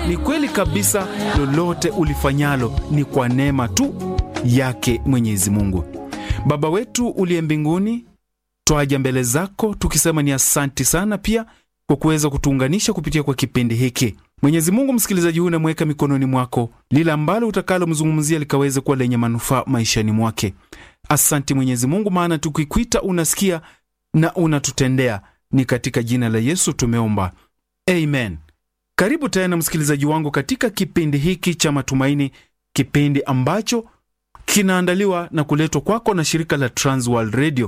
ni kweli kabisa, lolote ulifanyalo ni kwa neema tu yake Mwenyezi Mungu. Baba wetu uliye mbinguni, twaja mbele zako tukisema ni asanti sana pia kwa kuweza kutuunganisha kupitia kwa kipindi hiki. Mwenyezi Mungu, msikilizaji huyu namweka mikononi mwako, lile ambalo utakalomzungumzia likaweze kuwa lenye manufaa maishani mwake. Asanti Mwenyezi Mungu, maana tukikwita unasikia na unatutendea. Ni katika jina la Yesu tumeomba, amen. Karibu tena msikilizaji wangu katika kipindi hiki cha Matumaini, kipindi ambacho kinaandaliwa na kuletwa kwako na shirika la Transworld Radio.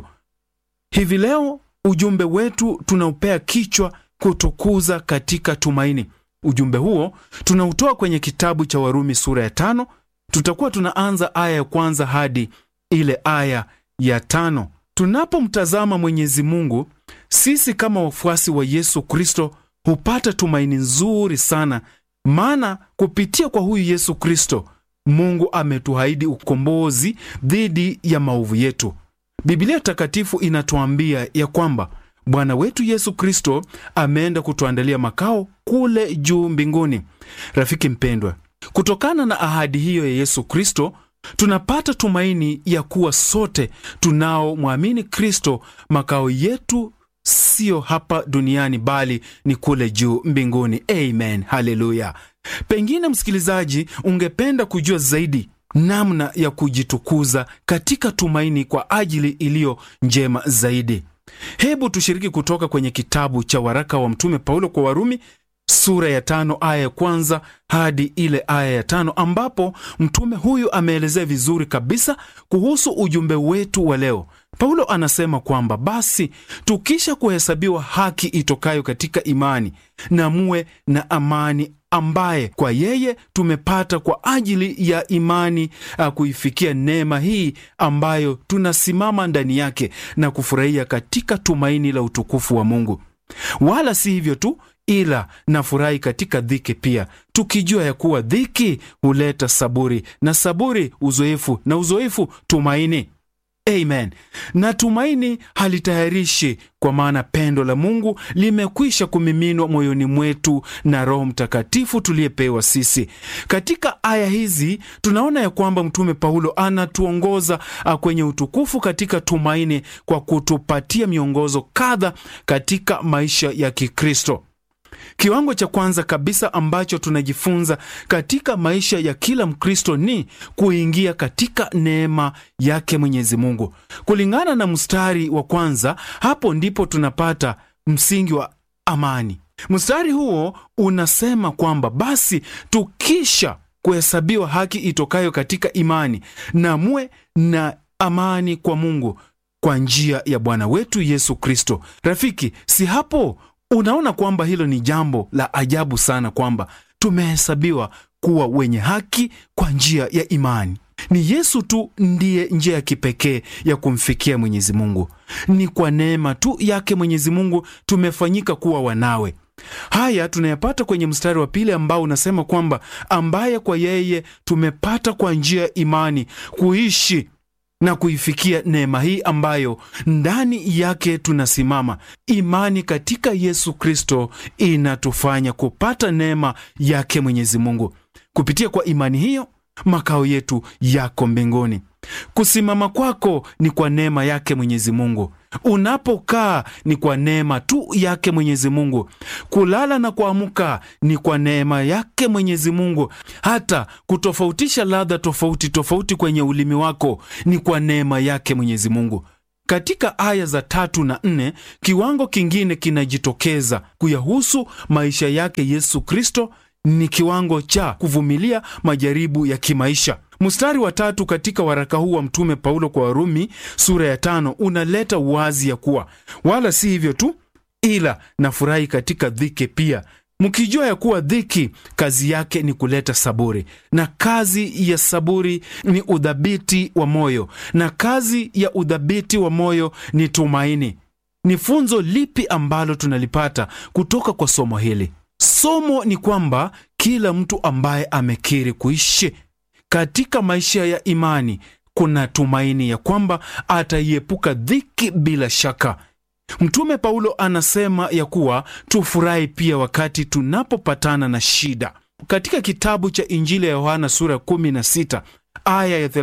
Hivi leo ujumbe wetu tunaupea kichwa kutukuza katika tumaini. Ujumbe huo tunautoa kwenye kitabu cha Warumi sura ya tano. Tutakuwa tunaanza aya ya kwanza hadi ile aya ya tano. Tunapomtazama Mwenyezi Mungu, sisi kama wafuasi wa Yesu Kristo hupata tumaini nzuri sana, maana kupitia kwa huyu Yesu Kristo Mungu ametuahidi ukombozi dhidi ya maovu yetu. Biblia Takatifu inatuambia ya kwamba Bwana wetu Yesu Kristo ameenda kutuandalia makao kule juu mbinguni. Rafiki mpendwa, kutokana na ahadi hiyo ya Yesu Kristo tunapata tumaini ya kuwa sote tunaomwamini Kristo makao yetu siyo hapa duniani bali ni kule juu mbinguni. Amen, haleluya. Pengine msikilizaji, ungependa kujua zaidi namna ya kujitukuza katika tumaini kwa ajili iliyo njema zaidi. Hebu tushiriki kutoka kwenye kitabu cha waraka wa Mtume Paulo kwa Warumi sura ya tano aya ya kwanza hadi ile aya ya tano ambapo mtume huyu ameelezea vizuri kabisa kuhusu ujumbe wetu wa leo. Paulo anasema kwamba basi tukisha kuhesabiwa haki itokayo katika imani, na muwe na amani ambaye kwa yeye tumepata kwa ajili ya imani uh, kuifikia neema hii ambayo tunasimama ndani yake na kufurahia katika tumaini la utukufu wa Mungu. Wala si hivyo tu, ila nafurahi katika dhiki pia, tukijua ya kuwa dhiki huleta saburi, na saburi uzoefu, na uzoefu tumaini. Amen. Na tumaini halitayarishi, kwa maana pendo la Mungu limekwisha kumiminwa moyoni mwetu na Roho Mtakatifu tuliyepewa sisi. Katika aya hizi tunaona ya kwamba Mtume Paulo anatuongoza kwenye utukufu katika tumaini kwa kutupatia miongozo kadha katika maisha ya Kikristo. Kiwango cha kwanza kabisa ambacho tunajifunza katika maisha ya kila Mkristo ni kuingia katika neema yake Mwenyezi Mungu. Kulingana na mstari wa kwanza, hapo ndipo tunapata msingi wa amani. Mstari huo unasema kwamba basi tukisha kuhesabiwa haki itokayo katika imani, na muwe na amani kwa Mungu kwa njia ya Bwana wetu Yesu Kristo. Rafiki, si hapo Unaona kwamba hilo ni jambo la ajabu sana, kwamba tumehesabiwa kuwa wenye haki kwa njia ya imani. Ni Yesu tu ndiye njia ya kipekee ya kumfikia Mwenyezi Mungu. Ni kwa neema tu yake Mwenyezi Mungu tumefanyika kuwa wanawe. Haya tunayapata kwenye mstari wa pili ambao unasema kwamba ambaye kwa yeye tumepata kwa njia ya imani kuishi na kuifikia neema hii ambayo ndani yake tunasimama. Imani katika Yesu Kristo inatufanya kupata neema yake Mwenyezi Mungu. Kupitia kwa imani hiyo, makao yetu yako mbinguni. Kusimama kwako ni kwa neema yake Mwenyezi Mungu. Unapokaa ni kwa neema tu yake Mwenyezi Mungu. Kulala na kuamka ni kwa neema yake Mwenyezi Mungu. Hata kutofautisha ladha tofauti tofauti kwenye ulimi wako ni kwa neema yake Mwenyezi Mungu. Katika aya za tatu na nne, kiwango kingine kinajitokeza kuyahusu maisha yake Yesu Kristo ni kiwango cha kuvumilia majaribu ya kimaisha. Mstari wa tatu katika waraka huu wa Mtume Paulo kwa Warumi sura ya tano unaleta wazi ya kuwa wala si hivyo tu, ila nafurahi katika dhiki pia, mkijua ya kuwa dhiki kazi yake ni kuleta saburi, na kazi ya saburi ni udhabiti wa moyo, na kazi ya udhabiti wa moyo ni tumaini. Ni funzo lipi ambalo tunalipata kutoka kwa somo hili? Somo ni kwamba kila mtu ambaye amekiri kuishi katika maisha ya imani, kuna tumaini ya kwamba ataiepuka dhiki bila shaka. Mtume Paulo anasema ya kuwa tufurahi pia wakati tunapopatana na shida. katika kitabu cha Injili ya Yohana sura ya 16 aya ya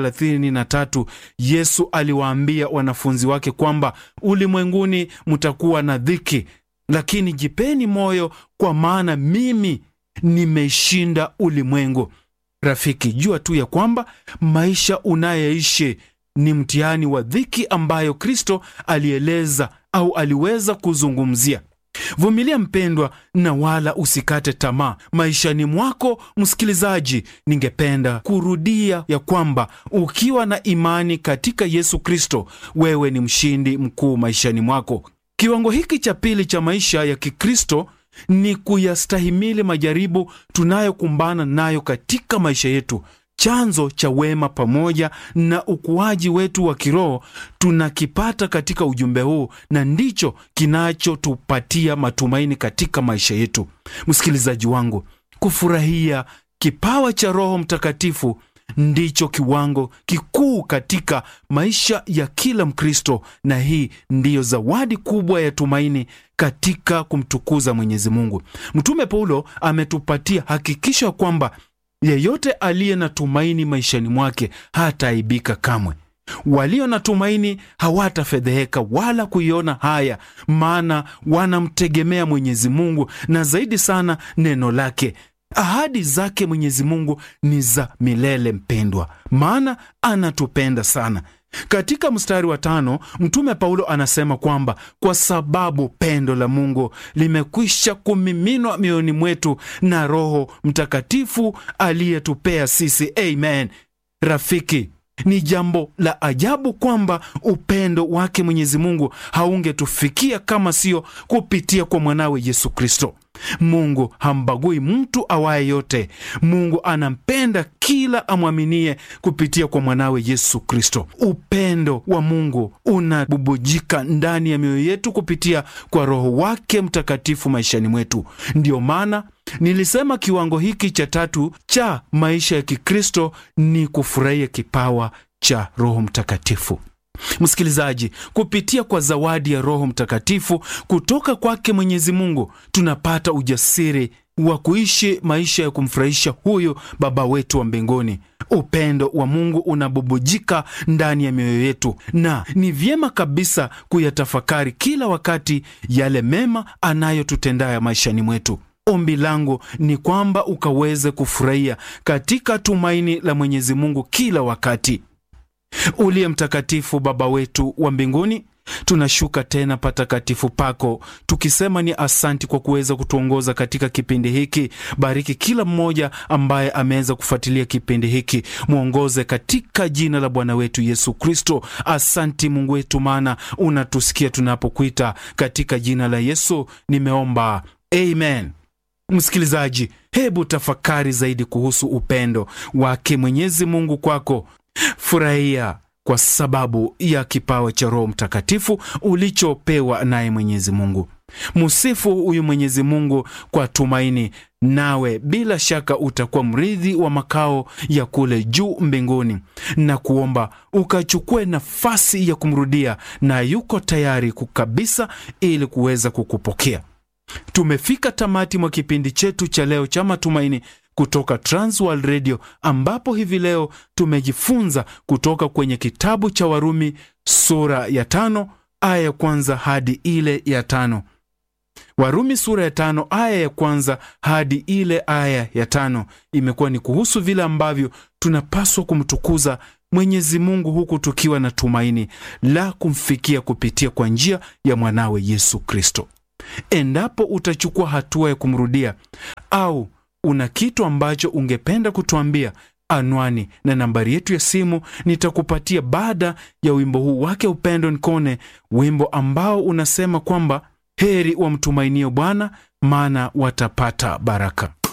33, Yesu aliwaambia wanafunzi wake kwamba ulimwenguni mtakuwa na dhiki, lakini jipeni moyo, kwa maana mimi nimeishinda ulimwengu. Rafiki, jua tu ya kwamba maisha unayoishi ni mtihani wa dhiki ambayo Kristo alieleza au aliweza kuzungumzia. Vumilia mpendwa, na wala usikate tamaa maishani mwako. Msikilizaji, ningependa kurudia ya kwamba ukiwa na imani katika Yesu Kristo, wewe ni mshindi mkuu maishani mwako. Kiwango hiki cha pili cha maisha ya Kikristo ni kuyastahimili majaribu tunayokumbana nayo katika maisha yetu. Chanzo cha wema pamoja na ukuaji wetu wa kiroho tunakipata katika ujumbe huu, na ndicho kinachotupatia matumaini katika maisha yetu. Msikilizaji wangu, kufurahia kipawa cha Roho Mtakatifu ndicho kiwango kikuu katika maisha ya kila Mkristo, na hii ndiyo zawadi kubwa ya tumaini katika kumtukuza Mwenyezi Mungu. Mtume Paulo ametupatia hakikisho kwamba yeyote aliye na tumaini maishani mwake hataaibika kamwe. Walio na tumaini hawatafedheheka wala kuiona haya, maana wanamtegemea Mwenyezi Mungu na zaidi sana neno lake. Ahadi zake Mwenyezi Mungu ni za milele, mpendwa, maana anatupenda sana. Katika mstari wa tano Mtume Paulo anasema kwamba kwa sababu pendo la Mungu limekwisha kumiminwa mioyoni mwetu na Roho Mtakatifu aliyetupea sisi. Amen. Rafiki, ni jambo la ajabu kwamba upendo wake Mwenyezi Mungu haungetufikia kama sio kupitia kwa mwanawe Yesu Kristo. Mungu hambagui mtu awaye yote. Mungu anampenda kila amwaminie kupitia kwa mwanawe Yesu Kristo. Upendo wa Mungu unabubujika ndani ya mioyo yetu kupitia kwa Roho wake Mtakatifu maishani mwetu. Ndiyo maana nilisema kiwango hiki cha tatu cha maisha ya Kikristo ni kufurahia kipawa cha Roho Mtakatifu. Msikilizaji, kupitia kwa zawadi ya Roho Mtakatifu kutoka kwake Mwenyezi Mungu tunapata ujasiri wa kuishi maisha ya kumfurahisha huyu Baba wetu wa mbinguni. Upendo wa Mungu unabubujika ndani ya mioyo yetu, na ni vyema kabisa kuyatafakari kila wakati yale mema anayotutendaya maishani mwetu. Ombi langu ni kwamba ukaweze kufurahia katika tumaini la Mwenyezi Mungu kila wakati. Uliye mtakatifu, Baba wetu wa mbinguni, tunashuka tena patakatifu pako tukisema ni asanti kwa kuweza kutuongoza katika kipindi hiki. Bariki kila mmoja ambaye ameweza kufuatilia kipindi hiki, mwongoze katika jina la Bwana wetu Yesu Kristo. Asanti Mungu wetu, maana unatusikia tunapokuita. Katika jina la Yesu nimeomba, amen. Msikilizaji, hebu tafakari zaidi kuhusu upendo wake Mwenyezi Mungu kwako. Furahia kwa sababu ya kipawa cha Roho Mtakatifu ulichopewa naye Mwenyezi Mungu. Musifu huyu Mwenyezi Mungu kwa tumaini, nawe bila shaka utakuwa mrithi wa makao ya kule juu mbinguni, na kuomba ukachukue nafasi ya kumrudia, na yuko tayari kukabisa ili kuweza kukupokea. Tumefika tamati mwa kipindi chetu cha leo cha matumaini kutoka Transworld Radio ambapo hivi leo tumejifunza kutoka kwenye kitabu cha Warumi sura ya tano aya ya kwanza hadi ile ya tano. Warumi sura ya tano aya ya kwanza hadi ile aya ya tano imekuwa ni kuhusu vile ambavyo tunapaswa kumtukuza Mwenyezi Mungu huku tukiwa na tumaini la kumfikia kupitia kwa njia ya mwanawe Yesu Kristo. Endapo utachukua hatua ya kumrudia au una kitu ambacho ungependa kutuambia, anwani na nambari yetu ya simu nitakupatia baada ya wimbo huu wake Upendo Nkone, wimbo ambao unasema kwamba heri wamtumainio Bwana, maana watapata baraka.